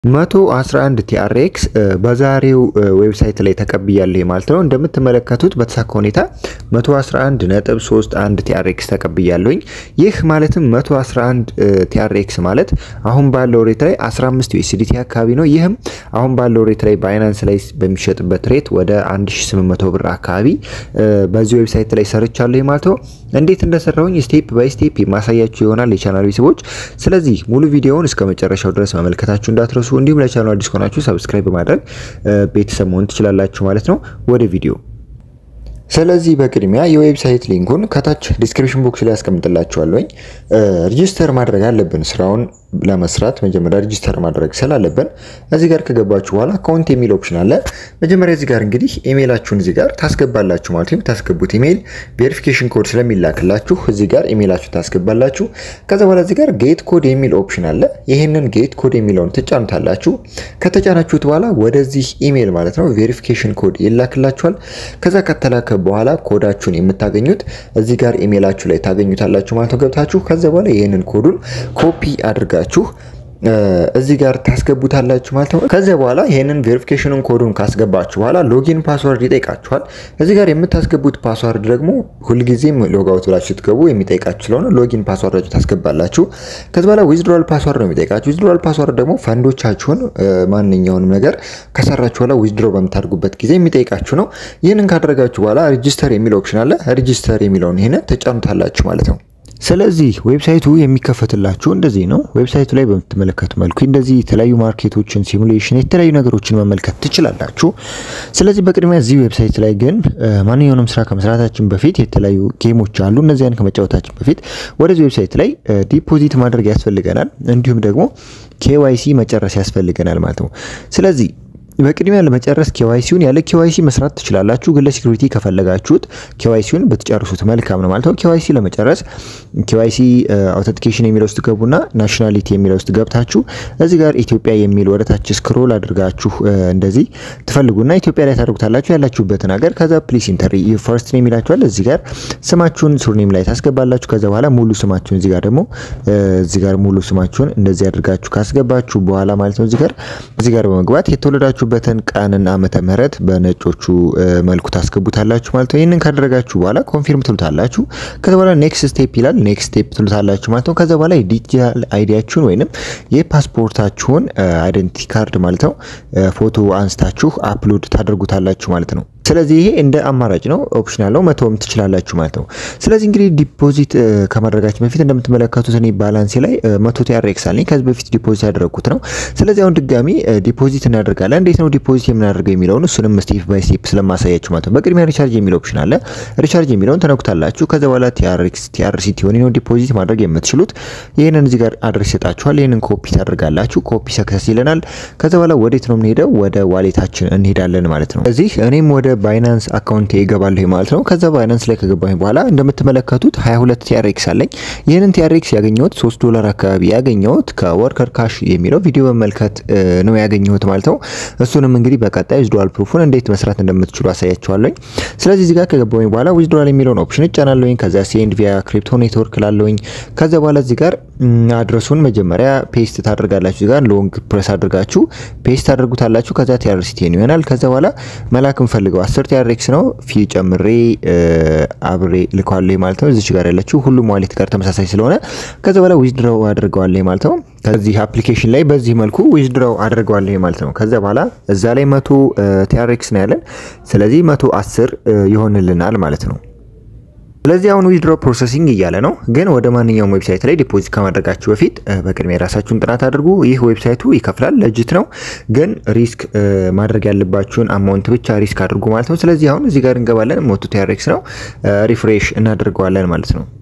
111 ቲአርኤክስ በዛሬው ዌብሳይት ላይ ተቀብያለሁ ማለት ነው። እንደምትመለከቱት በተሳካ ሁኔታ 111.31 ቲአርኤክስ ተቀብያለሁኝ። ይህ ማለትም 111 ቲአርኤክስ ማለት አሁን ባለው ሬት ላይ 15 ዩኤስዲቲ አካባቢ ነው። ይህም አሁን ባለው ሬት ላይ ባይናንስ ላይ በሚሸጥበት ሬት ወደ 1800 ብር አካባቢ በዚህ ዌብሳይት ላይ ሰርቻለሁ ማለት ነው። እንዴት እንደሰራሁኝ ስቴፕ ባይ ስቴፕ የማሳያችሁ ይሆናል የቻናል ቤተሰቦች። ስለዚህ ሙሉ ቪዲዮውን እስከ መጨረሻው ድረስ መመልከታችሁ እንዳትረሱ እንዲሁም ለቻናሉ አዲስ ከሆናችሁ ሰብስክራይብ በማድረግ ቤተሰብ መሆን ትችላላችሁ ማለት ነው። ወደ ቪዲዮ ስለዚህ በቅድሚያ የዌብሳይት ሊንኩን ከታች ዲስክሪፕሽን ቦክስ ላይ ያስቀምጥላችኋለሁኝ። ሬጂስተር ማድረግ አለብን ስራውን ለመስራት መጀመሪያ ሬጂስተር ማድረግ ስላለብን እዚህ ጋር ከገባችሁ በኋላ አካውንት የሚል ኦፕሽን አለ። መጀመሪያ እዚህ ጋር እንግዲህ ኢሜይላችሁን እዚህ ጋር ታስገባላችሁ ማለት ነው። ታስገቡት ኢሜይል ቬሪፊኬሽን ኮድ ስለሚላክላችሁ እዚህ ጋር ኢሜይላችሁ ታስገባላችሁ። ከዛ በኋላ እዚህ ጋር ጌት ኮድ የሚል ኦፕሽን አለ። ይህንን ጌት ኮድ የሚለውን ትጫኑታላችሁ። ከተጫናችሁት በኋላ ወደዚህ ኢሜይል ማለት ነው ቬሪፊኬሽን ኮድ ይላክላችኋል። ከዛ ከተላከ በኋላ ኮዳችሁን የምታገኙት እዚህ ጋር ኢሜይላችሁ ላይ ታገኙታላችሁ ማለት ነው ገብታችሁ። ከዛ በኋላ ይህንን ኮዱን ኮፒ አድርጋ ችሁ እዚህ ጋር ታስገቡታላችሁ ማለት ነው። ከዚያ በኋላ ይህንን ቬሪፊኬሽኑን ኮዱን ካስገባችሁ በኋላ ሎጊን ፓስወርድ ይጠይቃችኋል። እዚህ ጋር የምታስገቡት ፓስወርድ ደግሞ ሁልጊዜም ሎጋውት ብላችሁ ስትገቡ የሚጠይቃችሁ ስለሆነ ሎጊን ፓስወርድ ታስገባላችሁ። ከዚ በኋላ ዊዝድሮል ፓስወርድ ነው የሚጠይቃችሁ። ዊዝድሮል ፓስወርድ ደግሞ ፈንዶቻችሁን ማንኛውንም ነገር ከሰራችሁ በኋላ ዊዝድሮ በምታደርጉበት ጊዜ የሚጠይቃችሁ ነው። ይህንን ካደረጋችሁ በኋላ ሬጂስተር የሚል ኦፕሽን አለ። ሬጂስተር የሚለውን ይህንን ተጫኑታላችሁ ማለት ነው። ስለዚህ ዌብሳይቱ የሚከፈትላችሁ እንደዚህ ነው። ዌብሳይቱ ላይ በምትመለከቱ መልኩ እንደዚህ የተለያዩ ማርኬቶችን፣ ሲሙሌሽን፣ የተለያዩ ነገሮችን መመልከት ትችላላችሁ። ስለዚህ በቅድሚያ እዚህ ዌብሳይት ላይ ግን ማንኛውንም ስራ ከመስራታችን በፊት የተለያዩ ጌሞች አሉ። እነዚያን ከመጫወታችን በፊት ወደዚህ ዌብሳይት ላይ ዲፖዚት ማድረግ ያስፈልገናል። እንዲሁም ደግሞ ኬዋይሲ መጨረስ ያስፈልገናል ማለት ነው። ስለዚህ በቅድሚያ ለመጨረስ ኬዋይሲውን ያለ ኬዋይሲ መስራት ትችላላችሁ፣ ግን ለሲኩሪቲ ከፈለጋችሁት ኬዋይሲውን ብትጨርሱት መልካም ነው ማለት ነው። ኬዋይሲ ለመጨረስ ኬዋይሲ አውተንቲኬሽን የሚለው ውስጥ ገቡና ናሽናሊቲ የሚለው ውስጥ ገብታችሁ እዚህ ጋር ኢትዮጵያ የሚል ወደታች ስክሮል አድርጋችሁ እንደዚህ ትፈልጉና ኢትዮጵያ ላይ ታደርጉታላችሁ ያላችሁበትን ሀገር። ከዛ ፕሊስ ኢንተር ፈርስት ኔም ይላችኋል። እዚህ ጋር ስማችሁን ሱርኔም ላይ ታስገባላችሁ። ከዛ በኋላ ሙሉ ስማችሁን እዚህ ጋር ደግሞ እዚህ ጋር ሙሉ ስማችሁን እንደዚህ አድርጋችሁ ካስገባችሁ በኋላ ማለት ነው እዚህ ጋር እዚህ ጋር በመግባት የተወለዳችሁ በትን ቀንና ዓመተ ምህረት በነጮቹ መልኩ ታስገቡታላችሁ ማለት ነው። ይህንን ካደረጋችሁ በኋላ ኮንፊርም ትሉታላችሁ። ከዛ በኋላ ኔክስት ስቴፕ ይላል። ኔክስት ስቴፕ ትሉታላችሁ ማለት ነው። ከዛ በኋላ የዲጂታል አይዲያችሁን ወይንም የፓስፖርታችሁን አይደንቲቲ ካርድ ማለት ነው ፎቶ አንስታችሁ አፕሎድ ታደርጉታላችሁ ማለት ነው። ስለዚህ ይሄ እንደ አማራጭ ነው፣ ኦፕሽናል ነው፣ መተውም ትችላላችሁ ማለት ነው። ስለዚህ እንግዲህ ዲፖዚት ከማድረጋችን በፊት እንደምትመለከቱት እኔ ባላንሴ ላይ መቶ ቲአርኤክስ አለኝ ከዚህ በፊት ዲፖዚት ያደረግኩት ነው። ስለዚህ አሁን ድጋሚ ዲፖዚት እናደርጋለን። እንዴት ነው ዲፖዚት የምናደርገው የሚለውን እሱንም ስቴፕ ባይ ስቴፕ ስለማሳያችሁ ማለት ነው። በቅድሚያ ሪቻርጅ የሚል ኦፕሽን አለ። ሪቻርጅ የሚለውን ተነኩታላችሁ። ከዚ በኋላ ቲአርኤክስ ቲአርሲቲ ሆኔ ነው ዲፖዚት ማድረግ የምትችሉት። ይህንን እዚህ ጋር አድሬስ ይሰጣችኋል። ይህንን ኮፒ ታደርጋላችሁ። ኮፒ ሰክሰስ ይለናል። ከዚ በኋላ ወዴት ነው የምንሄደው? ወደ ዋሌታችን እንሄዳለን ማለት ነው። እዚህ እኔም ወደ ባይናንስ አካውንት ይገባለሁ ማለት ነው። ከዛ ባይናንስ ላይ ከገባኝ በኋላ እንደምትመለከቱት 22 ቲአርኤክስ አለኝ። ይህንን ቲአርኤክስ ያገኘሁት 3 ዶላር አካባቢ ያገኘሁት ከወርከር ካሽ የሚለው ቪዲዮ መመልከት ነው ያገኘሁት ማለት ነው። እሱንም እንግዲህ በቀጣይ ዊዝድሮዋል ፕሩፉን እንዴት መስራት እንደምትችሉ አሳያችኋለኝ። ስለዚህ እዚህ ጋር ከገባኝ በኋላ ዊዝድሮዋል የሚለውን ኦፕሽን እጫናለሁኝ። ከዛ ሴንድ ቪያ ክሪፕቶ ኔትወርክ ላለሁኝ። ከዛ በኋላ እዚህ ጋር አድረሱን መጀመሪያ ፔስት ታደርጋላችሁ። እዚህ ጋር ሎንግ ፕሬስ አድርጋችሁ ፔስት ታደርጉታላችሁ። ከዛ ቲአርሲቲ ይሆናል። ከዛ በኋላ መላክ እንፈልገው አስር ቲአርኤክስ ነው ፊ ጨምሬ አብሬ ልከዋለሁ ማለት ነው። እዚች ጋር ያለችው ሁሉም ዋሌት ጋር ተመሳሳይ ስለሆነ ከዛ በኋላ ዊዝድሮው አድርገዋለሁ ማለት ነው። ከዚህ አፕሊኬሽን ላይ በዚህ መልኩ ዊዝድሮው አድርገዋለሁ ማለት ነው። ከዛ በኋላ እዛ ላይ መቶ ቲአርኤክስ ነው ያለን። ስለዚህ መቶ አስር ይሆንልናል ማለት ነው። ስለዚህ አሁን ዊዝድሮ ፕሮሰሲንግ እያለ ነው። ግን ወደ ማንኛውም ዌብሳይት ላይ ዲፖዚት ከማድረጋችሁ በፊት በቅድሚያ የራሳችሁን ጥናት አድርጉ። ይህ ዌብሳይቱ ይከፍላል፣ ለጅት ነው። ግን ሪስክ ማድረግ ያለባችሁን አማውንት ብቻ ሪስክ አድርጉ ማለት ነው። ስለዚህ አሁን እዚህ ጋር እንገባለን። ሞቶ ቲአርኤክስ ነው። ሪፍሬሽ እናደርገዋለን ማለት ነው።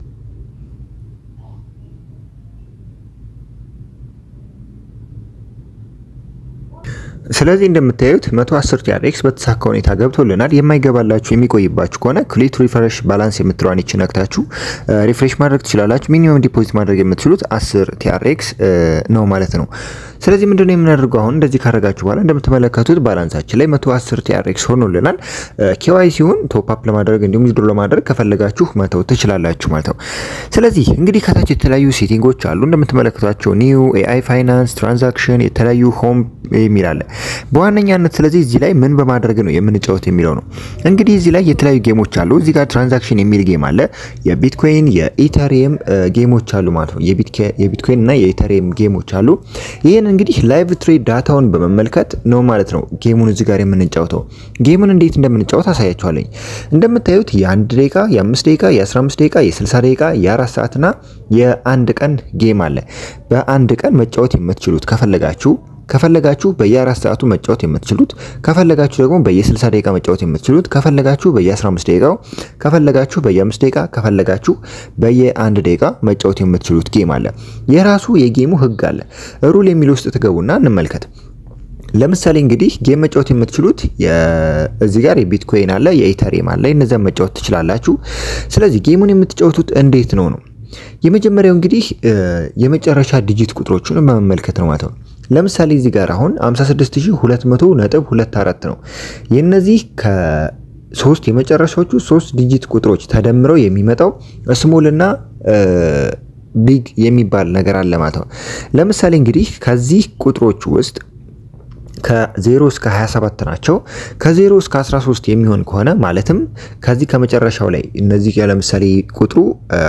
ስለዚህ እንደምታዩት 110 ቲአርኤክስ በተሳካ ሁኔታ ገብቶልናል። የማይገባላችሁ የሚቆይባችሁ ከሆነ ክሊት ሪፍሬሽ ባላንስ የምትለዋን ይች ነክታችሁ ሪፍሬሽ ማድረግ ትችላላችሁ። ሚኒመም ዲፖዚት ማድረግ የምትችሉት 10 ቲአርኤክስ ነው ማለት ነው። ስለዚህ ምንድነው የምናደርገው አሁን እንደዚህ ካረጋችሁ በኋላ እንደምትመለከቱት ባላንሳችን ላይ 110 ቲአርኤክስ ሆኖልናል። ኬዋይ ሲሆን ቶፕ አፕ ለማድረግ እንዲሁም ዊዝድሮ ለማድረግ ከፈለጋችሁ መተው ትችላላችሁ ማለት ነው። ስለዚህ እንግዲህ ከታች የተለያዩ ሴቲንጎች አሉ እንደምትመለከቷቸው ኒው ኤአይ ፋይናንስ ትራንዛክሽን የተለያዩ ሆም የሚል አለ በዋነኛነት ስለዚህ እዚህ ላይ ምን በማድረግ ነው የምንጫወት የሚለው ነው። እንግዲህ እዚህ ላይ የተለያዩ ጌሞች አሉ። እዚህ ጋር ትራንዛክሽን የሚል ጌም አለ። የቢትኮይን የኢተሪየም ጌሞች አሉ ማለት ነው። የቢትኮይን እና የኢተሪየም ጌሞች አሉ። ይህን እንግዲህ ላይቭ ትሬድ ዳታውን በመመልከት ነው ማለት ነው ጌሙን እዚህ ጋር የምንጫወተው። ጌሙን እንዴት እንደምንጫወት አሳያችኋለኝ። እንደምታዩት የአንድ ደቂቃ፣ የአምስት ደቂቃ፣ የ15 ደቂቃ፣ የ60 ደቂቃ፣ የአራት ሰዓትና የአንድ ቀን ጌም አለ። በአንድ ቀን መጫወት የምትችሉት ከፈለጋችሁ ከፈለጋችሁ በየ4 ሰዓቱ መጫወት የምትችሉት ከፈለጋችሁ ደግሞ በየ60 ደቂቃ መጫወት የምትችሉት ከፈለጋችሁ በየ15 ደቂቃው ከፈለጋችሁ በየ5 ደቂቃ ከፈለጋችሁ በየ1 ደቂቃ መጫወት የምትችሉት ጌም አለ። የራሱ የጌሙ ህግ አለ። ሩል የሚል ውስጥ ትገቡና እንመልከት። ለምሳሌ እንግዲህ ጌም መጫወት የምትችሉት እዚህ ጋር የቢትኮይን አለ፣ የኢተሪየም አለ። እነዚያን መጫወት ትችላላችሁ። ስለዚህ ጌሙን የምትጫወቱት እንዴት ነው ነው የመጀመሪያው እንግዲህ የመጨረሻ ዲጂት ቁጥሮቹን በመመልከት ነው ማለት ነው። ለምሳሌ እዚህ ጋር አሁን 56200 ነጥብ 24 ነው። የነዚህ ከሶስት የመጨረሻዎቹ ሶስት ዲጂት ቁጥሮች ተደምረው የሚመጣው ስሞልና ቢግ የሚባል ነገር አለ ማለት ነው። ለምሳሌ እንግዲህ ከዚህ ቁጥሮች ውስጥ ከ0 እስከ 27 ናቸው። ከ0 እስከ 13 የሚሆን ከሆነ ማለትም ከዚህ ከመጨረሻው ላይ እነዚህ ለምሳሌ ቁጥሩ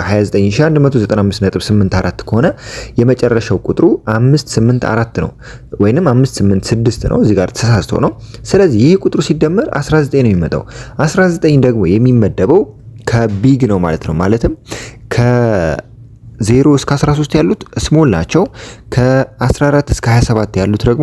29195.84 ከሆነ የመጨረሻው ቁጥሩ 584 ነው ወይንም 586 ነው። እዚህ ጋር ተሳስቶ ነው። ስለዚህ ይህ ቁጥሩ ሲደመር 19 ነው የሚመጣው። 19 ደግሞ የሚመደበው ከቢግ ነው ማለት ነው። ማለትም ከ0 እስከ 13 ያሉት ስሞል ናቸው። ከ14 እስከ 27 ያሉት ደግሞ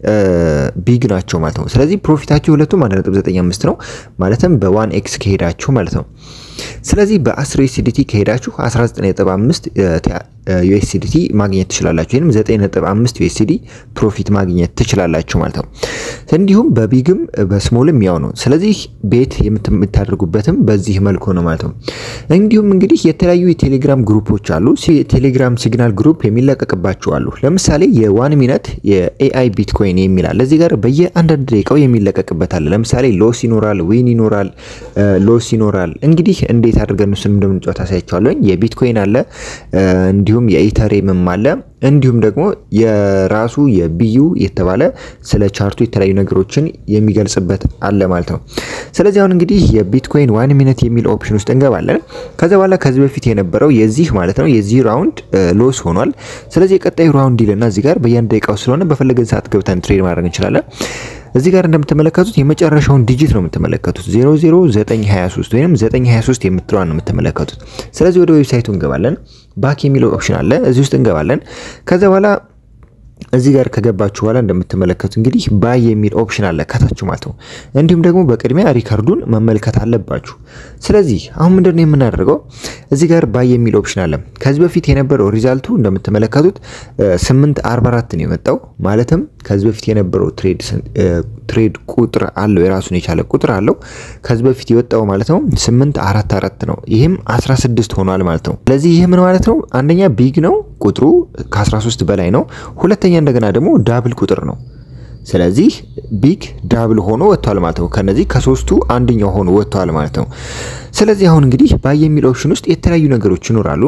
ቢግ ናቸው ማለት ነው። ስለዚህ ፕሮፊታችሁ ሁለቱም 1.95 ነው ማለትም በዋን ኤክስ ከሄዳችሁ ማለት ነው። ስለዚህ በ10 ዩኤስዲቲ ከሄዳችሁ 19.5 ዩኤስዲቲ ማግኘት ትችላላችሁ፣ ወይም 9.5 ዩኤስዲ ፕሮፊት ማግኘት ትችላላችሁ ማለት ነው። እንዲሁም በቢግም በስሞልም ያው ነው። ስለዚህ ቤት የምታደርጉበትም በዚህ መልኩ ነው ማለት ነው። እንዲሁም እንግዲህ የተለያዩ የቴሌግራም ግሩፖች አሉ። የቴሌግራም ሲግናል ግሩፕ የሚለቀቅባቸው አሉ። ለምሳሌ የዋን ሚነት የኤአይ ቢትኮይን የሚላል እዚህ ጋር በየአንዳንድ ደቂቃው የሚለቀቅበት አለ። ለምሳሌ ሎስ ይኖራል፣ ዊን ይኖራል፣ ሎስ ይኖራል። እንግዲህ እንዴት አድርገን እሱን እንደምንጫወት አሳያቸዋለሁ። የቢትኮይን አለ እንዲሁም የኢተሪየምም አለ እንዲሁም ደግሞ የራሱ የቢዩ የተባለ ስለ ቻርቱ የተለያዩ ነገሮችን የሚገልጽበት አለ ማለት ነው። ስለዚህ አሁን እንግዲህ የቢትኮይን ዋን ሚኒት የሚል ኦፕሽን ውስጥ እንገባለን። ከዛ በኋላ ከዚህ በፊት የነበረው የዚህ ማለት ነው የዚህ ራውንድ ሎስ ሆኗል። ስለዚህ የቀጣዩ ራውንድ ይልና እዚህ ጋር በየአንድ ደቂቃው ስለሆነ በፈለገን ሰዓት ገብተን ትሬድ ማድረግ እንችላለን። እዚህ ጋር እንደምትመለከቱት የመጨረሻውን ዲጂት ነው የምትመለከቱት 00923 ወይም 923 የምትለዋን ነው የምትመለከቱት። ስለዚህ ወደ ዌብሳይቱ እንገባለን። ባክ የሚለው ኦፕሽን አለ እዚህ ውስጥ እንገባለን። ከዛ በኋላ እዚህ ጋር ከገባችሁ በኋላ እንደምትመለከቱ እንግዲህ ባይ የሚል ኦፕሽን አለ ከታች ማለት ነው። እንዲሁም ደግሞ በቅድሚያ ሪከርዱን መመልከት አለባችሁ። ስለዚህ አሁን ምንድን ነው የምናደርገው? እዚህ ጋር ባይ የሚል ኦፕሽን አለ። ከዚህ በፊት የነበረው ሪዛልቱ እንደምትመለከቱት 844 ነው የመጣው። ማለትም ከዚህ በፊት የነበረው ትሬድ ቁጥር አለው የራሱን የቻለ ቁጥር አለው። ከዚህ በፊት የወጣው ማለት ነው 844 ነው። ይህም 16 ሆኗል ማለት ነው። ስለዚህ ይህ ምን ማለት ነው? አንደኛ ቢግ ነው ቁጥሩ ከ13 በላይ ነው። ሁለተኛ እንደገና ደግሞ ዳብል ቁጥር ነው። ስለዚህ ቢግ ዳብል ሆኖ ወጥቷል ማለት ነው። ከነዚህ ከሶስቱ አንደኛው ሆኖ ወጥቷል ማለት ነው። ስለዚህ አሁን እንግዲህ ባይ የሚል ኦፕሽን ውስጥ የተለያዩ ነገሮች ይኖራሉ።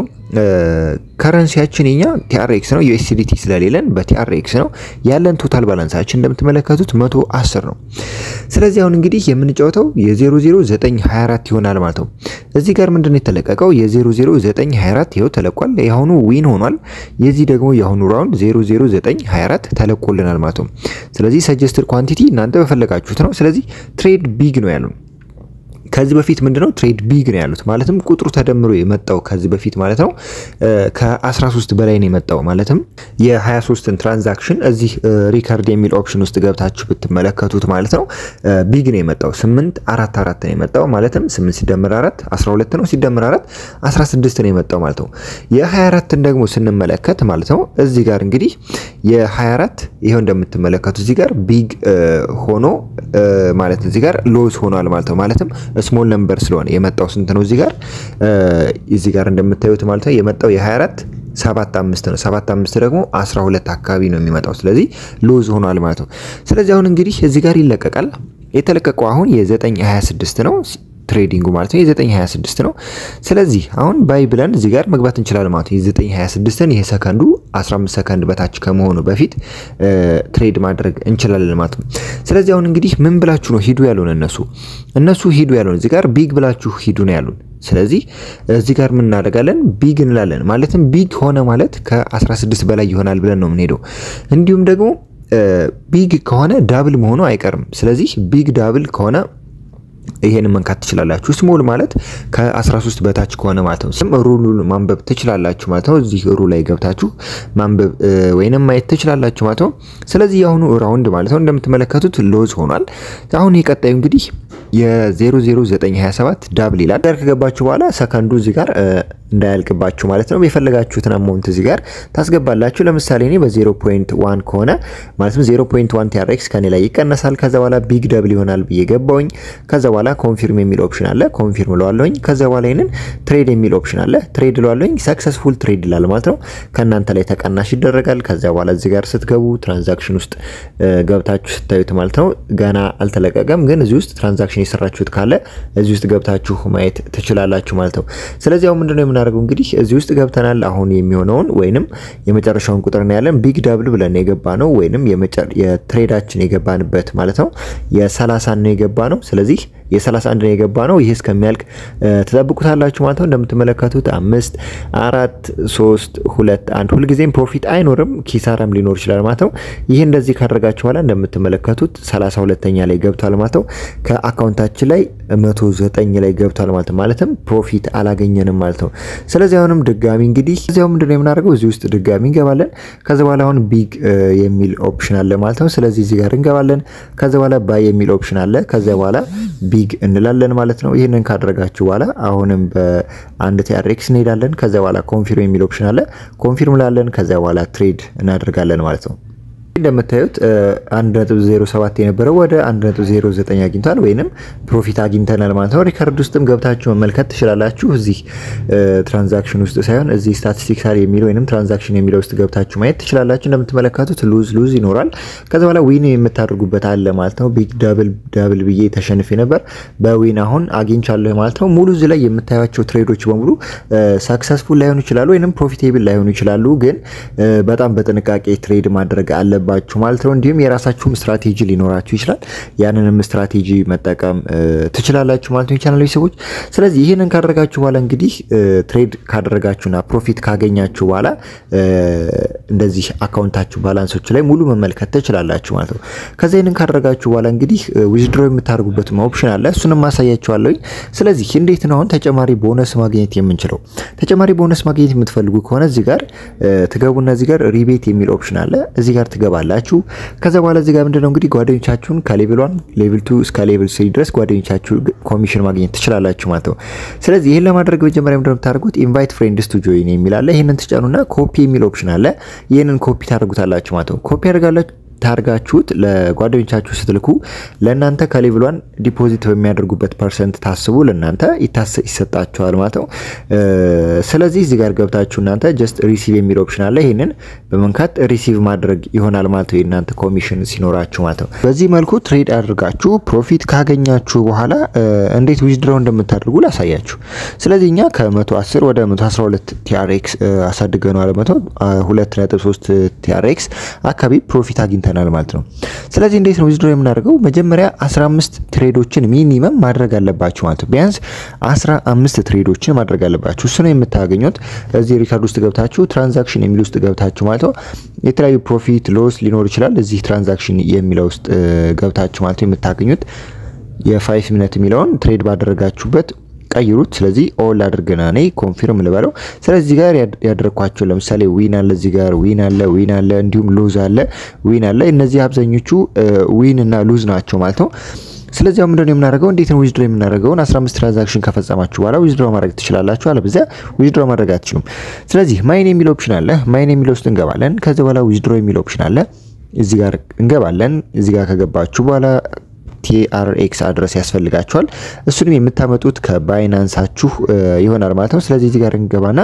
ከረንሲያችን የኛ ቲአርኤክስ ነው፣ ዩኤስዲቲ ስለሌለን በቲአርኤክስ ነው ያለን። ቶታል ባላንሳችን እንደምትመለከቱት 110 ነው። ስለዚህ አሁን እንግዲህ የምንጫወተው የ00924 ይሆናል ማለት ነው። እዚህ ጋር ምንድነው የተለቀቀው? የ00924 ይኸው ተለቋል። የአሁኑ ዊን ሆኗል። የዚህ ደግሞ የአሁኑ ራውንድ 00924 ተለቆልናል ማለት ነው። ስለዚህ ሰጀስትድ ኳንቲቲ እናንተ በፈለጋችሁት ነው። ስለዚህ ትሬድ ቢግ ነው ያለው ከዚህ በፊት ምንድነው ትሬድ ቢግ ነው ያሉት ማለትም ቁጥሩ ተደምሮ የመጣው ከዚህ በፊት ማለት ነው ከ13 በላይ ነው የመጣው ማለትም የ23ን ትራንዛክሽን እዚህ ሪከርድ የሚል ኦፕሽን ውስጥ ገብታችሁ ብትመለከቱት ማለት ነው ቢግ ነው የመጣው 8 4 4 ነው የመጣው ማለትም 8 ሲደመር 4 12 ነው ሲደመር 4 16 ነው የመጣው ማለት ነው። የ24ን ደግሞ ስንመለከት ማለት ነው እዚህ ጋር እንግዲህ የ24 ይኸው እንደምትመለከቱ እዚህ ጋር ቢግ ሆኖ ማለት እዚህ ጋር ሎዝ ሆኗል ማለት ነው። ማለትም ስሞል ነምበር ስለሆነ የመጣው ስንት ነው እዚህ ጋር እዚህ ጋር እንደምታዩት ማለት ነው የመጣው የ24 ሰባት አምስት ነው። ሰባት አምስት ደግሞ 12 አካባቢ ነው የሚመጣው። ስለዚህ ሎዝ ሆኗል ማለት ነው። ስለዚህ አሁን እንግዲህ እዚህ ጋር ይለቀቃል። የተለቀቀው አሁን የ926 ነው ትሬዲንጉ ማለት ነው የ926 ነው። ስለዚህ አሁን ባይ ብለን እዚህ ጋር መግባት እንችላለን ማለት ነው። የ926ን ይሄ ሰከንዱ 15 ሰከንድ በታች ከመሆኑ በፊት ትሬድ ማድረግ እንችላለን ማለት ነው። ስለዚህ አሁን እንግዲህ ምን ብላችሁ ነው ሂዱ ያሉን እነሱ እነሱ ሂዱ ያሉን እዚህ ጋር ቢግ ብላችሁ ሂዱ ነው ያሉን። ስለዚህ እዚህ ጋር ምን እናደርጋለን? ቢግ እንላለን። ማለትም ቢግ ሆነ ማለት ከ16 በላይ ይሆናል ብለን ነው የምንሄደው። እንዲሁም ደግሞ ቢግ ከሆነ ዳብል መሆኑ አይቀርም። ስለዚህ ቢግ ዳብል ከሆነ ይሄን መንካት ትችላላችሁ። ስሞል ማለት ከ13 በታች ከሆነ ማለት ነው። ስም ሩሉን ማንበብ ትችላላችሁ ማለት ነው። እዚህ ሩ ላይ ገብታችሁ ማንበብ ወይንም ማየት ትችላላችሁ ማለት ነው። ስለዚህ የአሁኑ ራውንድ ማለት ነው እንደምትመለከቱት ሎዝ ሆኗል። አሁን የቀጣዩ እንግዲህ የ00927 ዳብል ይላል። ጋር ከገባችሁ በኋላ ሰከንዱ እዚህ ጋር እንዳያልቅባችሁ ማለት ነው የፈለጋችሁትን አማውንት እዚህ ጋር ታስገባላችሁ። ለምሳሌ እኔ በ0.1 ከሆነ ማለትም 0.1 ቲአርኤክስ ከኔ ላይ ይቀነሳል። ከዛ በኋላ ቢግ ደብል ይሆናል ብዬ ገባውኝ። ከዛ በኋላ ኮንፊርም የሚል ኦፕሽን አለ። ኮንፊርም እለዋለሁኝ። ከዛ በኋላ ይህንን ትሬድ የሚል ኦፕሽን አለ። ትሬድ እለዋለሁኝ። ሰክሰስፉል ትሬድ ይላል ማለት ነው። ከእናንተ ላይ ተቀናሽ ይደረጋል። ከዛ በኋላ እዚህ ጋር ስትገቡ ትራንዛክሽን ውስጥ ገብታችሁ ስታዩት ማለት ነው ገና አልተለቀቀም፣ ግን እዚህ ውስጥ ትራንዛክሽን የሰራችሁት ካለ እዚህ ውስጥ ገብታችሁ ማየት ትችላላችሁ ማለት ነው። ስለዚህ አሁን ምንድነው የምናደርገው እንግዲህ እዚህ ውስጥ ገብተናል። አሁን የሚሆነውን ወይንም የመጨረሻውን ቁጥር ነው ያለን ቢግ ዳብል ብለን የገባ ነው ወይንም የትሬዳችን የገባንበት ማለት ነው የሰላሳ ነው የገባ ነው። ስለዚህ የ31 ነው የገባ ነው። ይህ እስከሚያልቅ ትጠብቁታላችሁ ማለት ነው። እንደምትመለከቱት አምስት አራት ሶስት ሁለት አንድ ሁልጊዜም ፕሮፊት አይኖርም ኪሳራም ሊኖር ይችላል ማለት ነው። ይህ እንደዚህ ካደረጋችሁ በኋላ እንደምትመለከቱት 32ኛ ላይ ገብቷል ማለት ነው። ከአካውንታችን ላይ 109 ላይ ገብቷል ማለት ነው። ማለትም ፕሮፊት አላገኘንም ማለት ነው። ስለዚህ አሁንም ድጋሚ እንግዲህ እዚያው ምንድነው የምናደርገው እዚህ ውስጥ ድጋሚ እንገባለን። ከዚ በኋላ አሁን ቢግ የሚል ኦፕሽን አለ ማለት ነው። ስለዚህ እዚህ ጋር እንገባለን። ከዚ በኋላ ባይ የሚል ኦፕሽን አለ። ከዚያ በኋላ ቢግ እንላለን ማለት ነው። ይህንን ካደረጋችሁ በኋላ አሁንም በአንድ ቲአርኤክስ እንሄዳለን። ከዚያ በኋላ ኮንፊርም የሚል ኦፕሽን አለ። ኮንፊርም ላለን ከዚያ በኋላ ትሬድ እናደርጋለን ማለት ነው። እንደምታዩት 1.07 የነበረው ወደ 1.09 አግኝቷል ወይንም ፕሮፊት አግኝተናል ማለት ነው። ሪከርድ ውስጥም ገብታችሁ መመልከት ትችላላችሁ። እዚህ ትራንዛክሽን ውስጥ ሳይሆን እዚህ ስታቲስቲክስ አለ የሚለው ወይንም ትራንዛክሽን የሚለው ውስጥ ገብታችሁ ማየት ትችላላችሁ። እንደምትመለከቱት ሉዝ ሉዝ ይኖራል። ከዛ በኋላ ዊን የምታደርጉበት አለ ማለት ነው። ቢግ ዳብል ዳብል ብዬ ተሸንፌ ነበር። በዊን አሁን አግኝቻለሁ ማለት ነው። ሙሉ እዚህ ላይ የምታዩቸው ትሬዶች በሙሉ ሰክሰስፉል ላይሆኑ ይችላሉ ወይንም ፕሮፊቴብል ላይሆኑ ይችላሉ። ግን በጣም በጥንቃቄ ትሬድ ማድረግ አለባችሁ ማለት ነው። እንዲሁም የራሳችሁም ስትራቴጂ ሊኖራችሁ ይችላል። ያንንም ስትራቴጂ መጠቀም ትችላላችሁ ማለት ነው የቻናል ሰዎች። ስለዚህ ይህንን ካደረጋችሁ በኋላ እንግዲህ ትሬድ ካደረጋችሁና ፕሮፊት ካገኛችሁ በኋላ እንደዚህ አካውንታችሁ ባላንሶች ላይ ሙሉ መመልከት ትችላላችሁ ማለት ነው። ከዚ ይህንን ካደረጋችሁ በኋላ እንግዲህ ዊዝድሮ የምታደርጉበት ኦፕሽን አለ። እሱንም ማሳያችኋለሁኝ። ስለዚህ እንዴት ነው አሁን ተጨማሪ ቦነስ ማግኘት የምንችለው? ተጨማሪ ቦነስ ማግኘት የምትፈልጉ ከሆነ እዚህ ጋር ትገቡና እዚህ ጋር ሪቤት የሚል ኦፕሽን አለ። እዚህ ጋር ትገባላችሁ። ከዛ በኋላ እዚህ ጋር ምንድነው እንግዲህ ጓደኞቻችሁን ከሌቭል ዋን ሌቭል ቱ እስከ ሌቭል ስሪ ድረስ ጓደኞቻችሁ ኮሚሽን ማግኘት ትችላላችሁ ማለት ነው። ስለዚህ ይህን ለማድረግ መጀመሪያ ምንድነው የምታደርጉት ኢንቫይት ፍሬንድስ ቱ ጆይን የሚል አለ። ይህንን ትጫኑና ኮፒ የሚል ኦፕሽን አለ። ይህንን ኮፒ ታደርጉታላችሁ ማለት ነው። ኮፒ ያደርጋላችሁ ታርጋችሁት ለጓደኞቻችሁ ስትልኩ ለእናንተ ከሌቭሏን ዲፖዚት በሚያደርጉበት ፐርሰንት ታስቡ ለእናንተ ይሰጣችኋል ማለት ነው። ስለዚህ እዚህ ጋር ገብታችሁ እናንተ ጀስት ሪሲቭ የሚል ኦፕሽን አለ። ይህንን በመንካት ሪሲቭ ማድረግ ይሆናል ማለት ነው፣ የእናንተ ኮሚሽን ሲኖራችሁ ማለት ነው። በዚህ መልኩ ትሬድ አድርጋችሁ ፕሮፊት ካገኛችሁ በኋላ እንዴት ዊዝድሮው እንደምታደርጉ ላሳያችሁ። ስለዚህ እኛ ከ110 ወደ 112 ቲአርኤክስ አሳድገነዋል። 2.3 ቲአርኤክስ አካባቢ ፕሮፊት አግኝተናል ማለት ነው። ስለዚህ እንዴት ነው ዊዝድሮ የምናደርገው? መጀመሪያ 15 ትሬዶችን ሚኒመም ማድረግ አለባችሁ ማለት ነው። ቢያንስ 15 ትሬዶችን ማድረግ አለባችሁ። እሱ ነው የምታገኙት እዚህ ሪካርድ ውስጥ ገብታችሁ ትራንዛክሽን የሚል ውስጥ ገብታችሁ ማለት ነው። የተለያዩ ፕሮፊት ሎስ ሊኖር ይችላል። እዚህ ትራንዛክሽን የሚለው ውስጥ ገብታችሁ ማለት ነው የምታገኙት የፋይቭ ሚኒት የሚለውን ትሬድ ባደረጋችሁበት ቀይሩት። ስለዚህ ኦል አድርገና እኔ ኮንፊርም ልበለው። ስለዚህ ጋር ያደረኳቸው ለምሳሌ ዊን አለ፣ እዚህ ጋር ዊን አለ፣ ዊን አለ፣ እንዲሁም ሉዝ አለ፣ ዊን አለ። እነዚህ አብዛኞቹ ዊን እና ሉዝ ናቸው ማለት ነው። ስለዚህ አሁን ምንድነው የምናደርገው? እንዴት ነው ዊዝድሮ የምናደርገውን 15 ትራንዛክሽን ከፈጸማችሁ በኋላ ዊዝድሮ ማድረግ ትችላላችሁ። አለበለዚያ ዊዝድሮ ማድረግ አትችሉም። ስለዚህ ማይን የሚል ኦፕሽን አለ። ማይን የሚል ውስጥ እንገባለን። ከዚህ በኋላ ዊዝድሮ የሚል ኦፕሽን አለ። እዚህ ጋር እንገባለን። እዚህ ጋር ከገባችሁ በኋላ ቲአርኤክስ አድረስ ያስፈልጋችኋል። እሱንም የምታመጡት ከባይናንሳችሁ ይሆናል ማለት ነው። ስለዚህ እዚህ ጋር እንገባና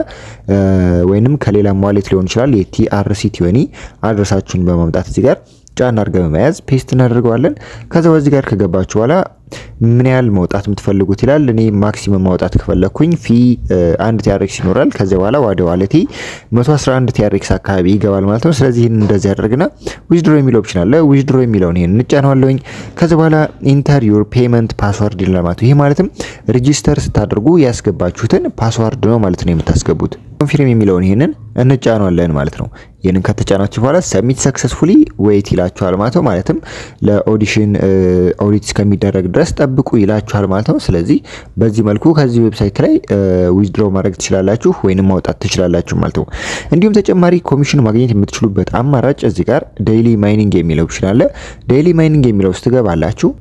ወይንም ከሌላ ዋሌት ሊሆን ይችላል የቲአርሲ ቲወኒ አድረሳችሁን በማምጣት እዚህ ጋር ጫና አድርገን በመያዝ ፔስት እናደርገዋለን። ከዛ በዚህ ጋር ከገባችሁ በኋላ ምን ያህል መውጣት የምትፈልጉት ይላል። እኔ ማክሲመም ማውጣት ከፈለኩኝ ፊ አንድ ቲአርኤክስ ይኖራል። ከዚያ በኋላ ወደ ዋሌቴ 111 ቲአርኤክስ አካባቢ ይገባል ማለት ነው። ስለዚህ ይህን እንደዚህ ያደርግና ዊዝድሮ የሚል ኦፕሽን አለ። ዊዝድሮ የሚለውን ይህን እንጫነዋለሁኝ። ከዚ በኋላ ኢንተር ዩር ፔመንት ፓስዋርድ ይላል ማለት ነው። ይህ ማለትም ሬጂስተር ስታደርጉ ያስገባችሁትን ፓስዋርድ ነው ማለት ነው የምታስገቡት። ኮንፊርም የሚለውን ይህንን እንጫነዋለን ማለት ነው። ይህንን ከተጫናችሁ በኋላ ሰሚት ሰክሰስፉሊ ዌይት ይላችኋል ማለት ነው። ማለትም ለኦዲሽን ኦዲት እስከሚደረግ ድረስ ጠብቁ ይላችኋል ማለት ነው። ስለዚህ በዚህ መልኩ ከዚህ ዌብሳይት ላይ ዊዝድሮ ማድረግ ትችላላችሁ ወይንም ማውጣት ትችላላችሁ ማለት ነው። እንዲሁም ተጨማሪ ኮሚሽን ማግኘት የምትችሉበት አማራጭ እዚህ ጋር ዴይሊ ማይኒንግ የሚለው ኦፕሽን አለ። ዴይሊ ማይኒንግ የሚለው ውስጥ ትገባላችሁ።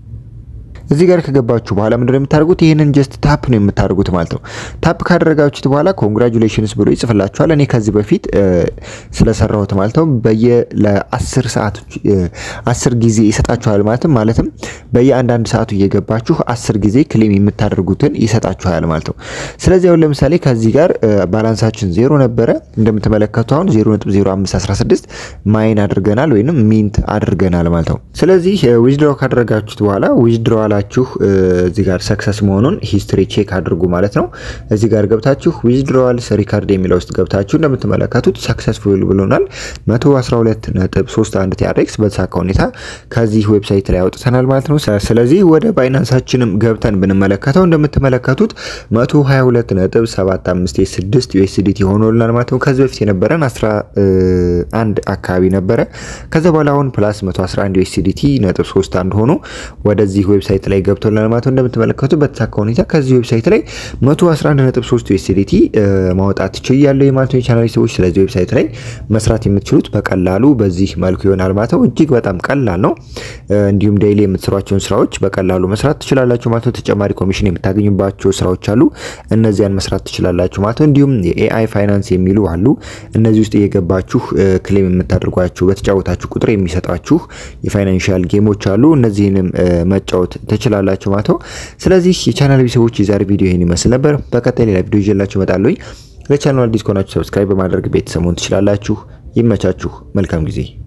እዚህ ጋር ከገባችሁ በኋላ ምንድነው የምታደርጉት? ይህንን ጀስት ታፕ ነው የምታደርጉት ማለት ነው። ታፕ ካደረጋችሁት በኋላ ኮንግራጁሌሽንስ ብሎ ይጽፍላችኋል። እኔ ከዚህ በፊት ስለሰራሁት ማለት ነው በየ ለ10 ሰዓት 10 ጊዜ ይሰጣችኋል ማለትም ማለትም በየአንዳንድ ሰዓቱ እየገባችሁ 10 ጊዜ ክሌም የምታደርጉትን ይሰጣችኋል ማለት ነው። ስለዚህ አሁን ለምሳሌ ከዚህ ጋር ባላንሳችን ዜሮ ነበረ እንደምትመለከቱ አሁን 0.0516 ማይን አድርገናል ወይንም ሚንት አድርገናል ማለት ነው። ስለዚህ ዊዝድሮ ካደረጋችሁት በኋላ ዊዝድሮ ላችሁ እዚህ ጋር ሰክሰስ መሆኑን ሂስትሪ ቼክ አድርጉ ማለት ነው። እዚህ ጋር ገብታችሁ ዊዝድሮዋልስ ሪካርድ የሚለው ውስጥ ገብታችሁ እንደምትመለከቱት ሰክሰስፉል ብሎናል 112.31 ቲአርኤክስ በተሳካ ሁኔታ ከዚህ ዌብሳይት ላይ አውጥተናል ማለት ነው። ስለዚህ ወደ ባይናንሳችንም ገብተን ብንመለከተው እንደምትመለከቱት 122.75 6 ዩኤስዲቲ ሆኖልናል ማለት ነው። ከዚህ በፊት የነበረን 11 አካባቢ ነበረ። ከዛ በኋላ አሁን ፕላስ 111 ዩኤስዲቲ ነጥብ 31 ሆኖ ወደዚህ ዌብሳይት ላይ ገብቶልናል ማለት ነው። እንደምትመለከቱ በተሳካ ሁኔታ ከዚህ ዌብሳይት ላይ 111.3 ዩኤስዲቲ ማውጣት ችያለሁ ማለት ነው። የቻናል ሰዎች ስለዚህ ዌብሳይት ላይ መስራት የምትችሉት በቀላሉ በዚህ መልኩ ይሆናል ማለት ነው። እጅግ በጣም ቀላል ነው። እንዲሁም ዴይሊ የምትሰሯቸውን ስራዎች በቀላሉ መስራት ትችላላችሁ ማለት ነው። ተጨማሪ ኮሚሽን የምታገኙባቸው ስራዎች አሉ። እነዚያን መስራት ትችላላችሁ ማለት ነው። እንዲሁም የኤአይ ፋይናንስ የሚሉ አሉ። እነዚህ ውስጥ እየገባችሁ ክሌም የምታደርጓችሁ በተጫወታችሁ ቁጥር የሚሰጣችሁ የፋይናንሻል ጌሞች አሉ። እነዚህንም መጫወት ትችላላችሁ ማለት ነው። ስለዚህ የቻናል ቤተሰቦች የዛሬ ቪዲዮ ይህን ይመስል ነበር። በቀጣይ ሌላ ቪዲዮ ይዤላችሁ እመጣለሁ። ለቻናሉ አዲስ ከሆናችሁ ሰብስክራይብ በማድረግ ቤተሰቡን ትችላላችሁ። ይመቻችሁ። መልካም ጊዜ